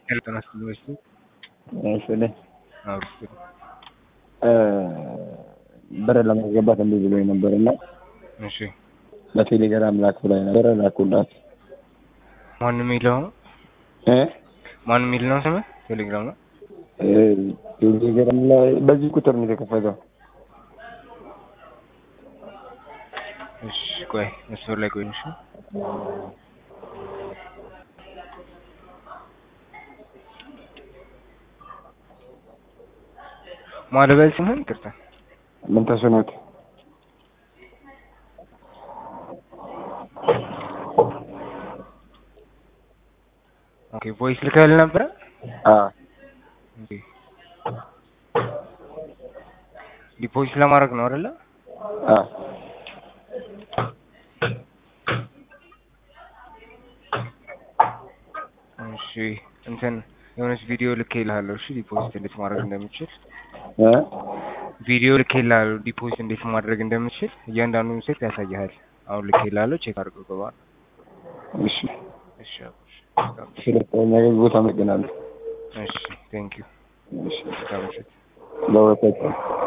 ጤና ይስጥልኝ። እሺ አዎ ብር ለማስገባት እንዲህ ብሎኝ ነበር እና እሺ በቴሌግራም ላክ ብላኝ ነበር ላኩላት። ማን የሚለው ነው? እ ማን የሚል ነው ስምህ? ቴሌግራም ነው። እ ቴሌግራም ላይ በዚህ ቁጥር ነው የተከፈተው። እሺ ቆይ መስመር ላይ ቆይ። እሺ ማለበል ስምህን ይቅርታ። ምን ተስኖት ኦኬ ቮይስ ልከህልህ ነበረ? አ ኦኬ ዲፖዚት ለማድረግ ነው አይደለ? አ እሺ እንትን የሆነች ቪዲዮ ልኬልሃለሁ። እሺ ዲፖዚት እንዴት ማድረግ እንደምችል እ ቪዲዮ ልኬልሃለሁ። ዲፖዚት እንዴት ማድረግ እንደምችል እያንዳንዱን ሴት ያሳይሃል። አሁን ልኬልሃለሁ። ቼክ አድርገው ገባ። እሺ እሺ አብሽ ስለተኛ ቦታ አመሰግናለሁ። እሺ ቴንክ ዩ እሺ እስከ ምሽት ለወጣችሁ